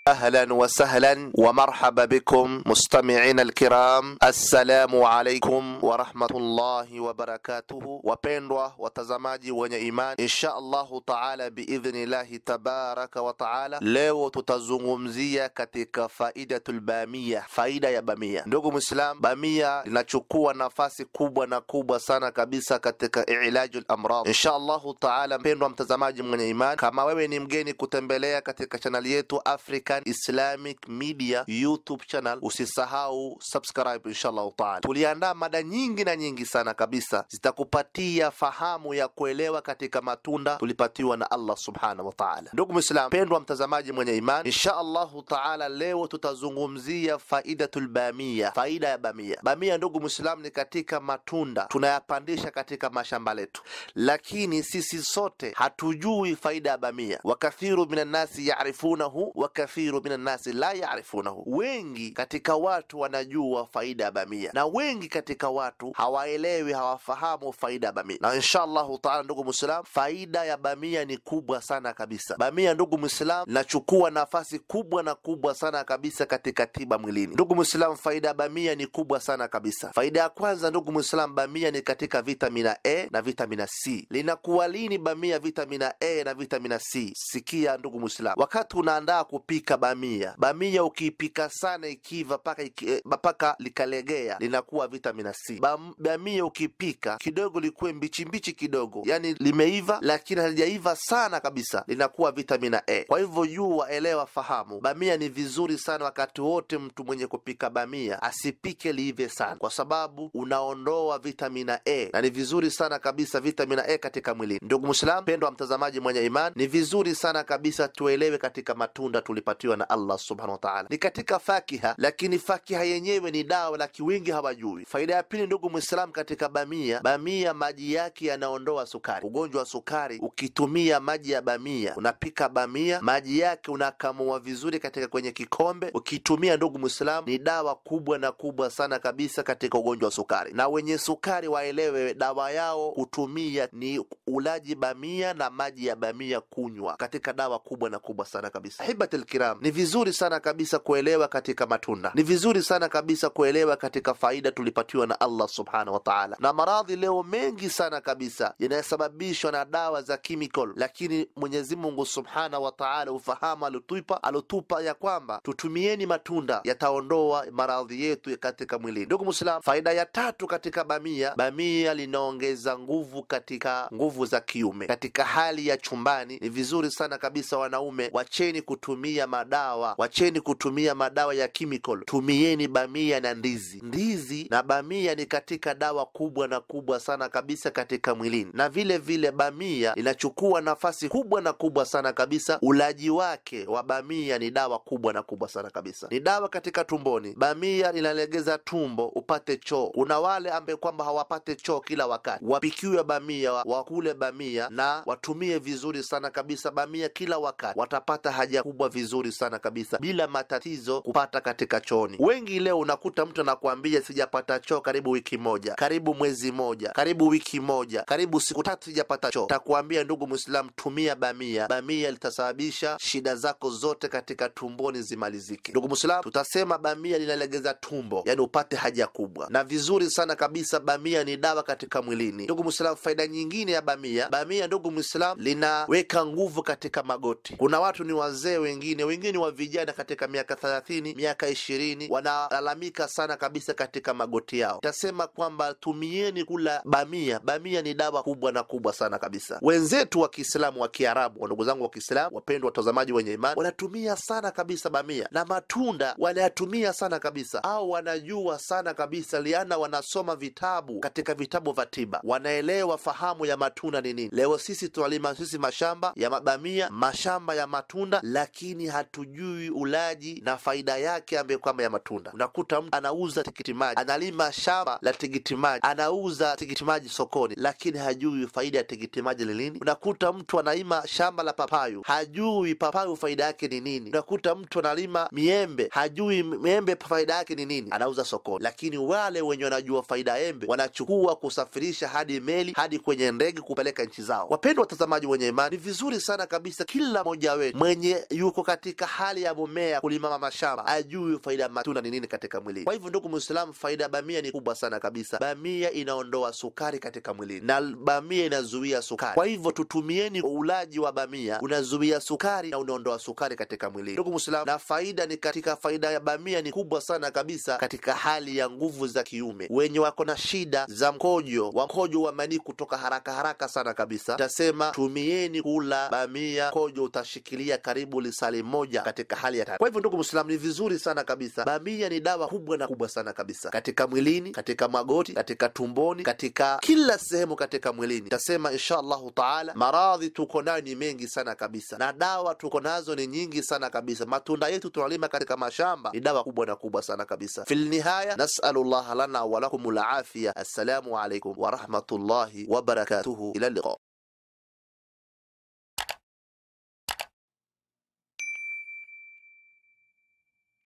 ahlan wa sahlan wa marhaba bikum mustami'ina alkiram, assalamu alaikum wa rahmatullahi wa barakatuhu. Wapendwa watazamaji wenye imani, insha Allahu taala biidhnillahi tabaraka wa taala, leo tutazungumzia katika faidatul bamia, faida ya bamia. Ndugu Muislam, bamia linachukua nafasi kubwa na kubwa sana kabisa katika ilajul amrad. Insha Allahu taala, mpendwa mtazamaji mwenye imani, kama wewe ni mgeni kutembelea katika chaneli yetu African Islamic Media YouTube channel, usisahau subscribe insha Allahu taala. Tuliandaa mada nyingi na nyingi sana kabisa, zitakupatia fahamu ya kuelewa katika matunda tulipatiwa na Allah subhanahu wa taala. Ndugu Muislam, mpendwa mtazamaji mwenye imani, insha Allahu taala, leo tutazungumzia faidatul bamia, faida ya bamia. Bamia ndugu Muislam, ni katika matunda tunayapandisha katika mashamba letu, lakini sisi sote hatujui faida ya bamia. Wakathiru minan nasi yarifunahu wa kathiru minan nasi la yarifunahu, wengi katika watu wanajua faida ya bamia na wengi katika watu hawaelewi, hawafahamu faida ya bamia. Na insha Allahu taala, ndugu Muislam, faida ya bamia ni kubwa sana kabisa. Bamia ndugu Muislam linachukua nafasi kubwa na kubwa sana kabisa katika tiba mwilini. Ndugu Muislam, faida ya bamia ni kubwa sana kabisa. Faida ya kwanza ndugu Muislam, bamia ni katika vitamina A na vitamina C. Linakuwa lini bamia vitamina A na vitamina C? Sikia ndugu Muislam, wakati unaandaa kupika bamia, bamia ukiipika sana ikiva paka iki, eh, paka likalegea linakuwa vitamina C. Bam, bamia ukipika kidogo likuwe mbichi mbichi kidogo, yani limeiva lakini halijaiva sana kabisa, linakuwa vitamina A. Kwa hivyo jua, elewa, fahamu, bamia ni vizuri sana wakati wote mtu mwenye kupika bamia asipike liive sana, kwa sababu unaondoa vitamina A na ni vizuri sana kabisa vitamina A katika mwilini. Ndugu Muislam, pendwa mtazamaji mwenye imani, ni vizuri sana kabisa tuelewe katika matunda tulipatiwa na Allah subhanahu wa ta'ala, ni katika fakiha, lakini fakiha yenyewe ni dawa, laki wengi hawajui. Faida ya pili, ndugu Muislam, katika bamia, bamia maji yake yanaondoa sukari, ugonjwa wa sukari. Ukitumia maji ya bamia, unapika bamia, maji yake unakamua vizuri katika kwenye kikombe, ukitumia ndugu Muislam, ni dawa kubwa na kubwa sana kabisa katika ugonjwa wa sukari. Na wenye sukari waelewe, dawa yao kutumia ni ulaji bamia na maji ya bamia kunywa, katika dawa kubwa na kubwa sana kabisa. Hibatul kiram, ni vizuri sana kabisa kuelewa katika matunda, ni vizuri sana kabisa kuelewa katika faida tulipatiwa na Allah subhanahu wa ta'ala. Na maradhi leo mengi sana kabisa yanayosababishwa na dawa za chemical, lakini Mwenyezi Mungu subhanahu wa ta'ala ufahamu alotupa alotupa ya kwamba tutumieni matunda yataondoa maradhi yetu katika mwilini. Ndugu Muislam, faida ya tatu katika bamia, bamia linaongeza nguvu katika nguvu za kiume. Katika hali ya chumbani, ni vizuri sana kabisa wanaume, wacheni kutumia madawa, wacheni kutumia madawa ya chemical, tumieni bamia na ndizi. Ndizi na bamia ni katika dawa kubwa na kubwa sana kabisa katika mwilini, na vile vile bamia inachukua nafasi kubwa na kubwa sana kabisa. Ulaji wake wa bamia ni dawa kubwa na kubwa sana kabisa, ni dawa katika tumboni. Bamia linalegeza tumbo upate choo. Kuna wale ambaye kwamba hawapate choo kila wakati, wapikiwe bamia, wakule bamia na watumie vizuri sana kabisa bamia kila wakati, watapata haja kubwa vizuri sana kabisa bila matatizo kupata katika chooni. Wengi leo unakuta mtu anakuambia sijapata choo karibu wiki moja, karibu mwezi moja, karibu wiki moja, karibu siku tatu sijapata choo. Takuambia ndugu Muislam, tumia bamia. Bamia litasababisha shida zako zote katika tumboni zimalizike. Ndugu Muislam, tutasema bamia linalegeza tumbo, yani upate haja kubwa, na vizuri sana kabisa. Bamia ni dawa katika mwilini. Ndugu Muislam, faida nyingine ya bamia, bamia ndugu Muislam, linaweka nguvu katika magoti. Kuna watu ni wazee, wengine wengine wa vijana katika miaka thelathini, miaka ishirini, wanalalamika sana kabisa katika magoti yao. Tasema kwamba tumieni kula bamia. Bamia ni dawa kubwa na kubwa sana kabisa. Wenzetu wa Kiislamu wa Kiarabu, ndugu zangu wa Kiislamu, wapendwa watazamaji wenye imani, wanatumia sana kabisa bamia na matunda wanayatumia sana kabisa, au wanajua sana kabisa, liana wanasoma vitabu katika vitabu vya tiba, wanaelewa fahamu ya matunda ni nini. Leo sisi tunalima sisi mashamba ya mabamia, mashamba ya matunda, lakini hatujui ulaji na faida yake ambayo kwamba ya matunda. Unakuta mtu anauza tikiti maji, analima shamba la tikiti maji, anauza tikiti maji sokoni, lakini hajui faida ya tikiti maji ni nini. Unakuta mtu analima shamba la papayu, hajui papayu faida yake ni nini. Unakuta mtu analima miembe, hajui miembe faida yake ni nini, anauza sokoni. Lakini wale wenye wanajua faida ya embe wanachukua kusafirisha hadi meli hadi kwenye ndege kupeleka nchi zao. Wapendwa watazamaji wenye imani, ni vizuri sana kabisa kila mmoja wetu mwenye yuko katika katika hali ya mumea kulimama mashamba ajui faida ya matunda ni nini katika mwilini. Kwa hivyo, ndugu Muislamu, faida ya bamia ni kubwa sana kabisa. Bamia inaondoa sukari katika mwilini na bamia inazuia sukari. Kwa hivyo, tutumieni ulaji wa bamia, unazuia sukari na unaondoa sukari katika mwilini, ndugu Muislamu. Na faida ni katika faida ya bamia ni kubwa sana kabisa katika hali ya nguvu za kiume, wenye wako na shida za mkojo wa mkojo wa manii kutoka haraka haraka sana kabisa, tasema tumieni kula bamia, mkojo utashikilia karibu lisali moja katika hali ya tatu. Kwa hivyo ndugu Muislamu, ni vizuri sana kabisa. Bamia ni dawa kubwa na kubwa sana kabisa katika mwilini, katika magoti, katika tumboni, katika kila sehemu katika mwilini. Tasema insha Allahu taala, maradhi tuko nayo ni mengi sana kabisa, na dawa tuko nazo ni nyingi sana kabisa. Matunda yetu tunalima katika mashamba ni dawa kubwa na kubwa sana kabisa. Fil nihaya nasalu llaha lana wa lakum al afiya. Assalamu alaikum wa rahmatullahi wa barakatuhu. Ila liqa.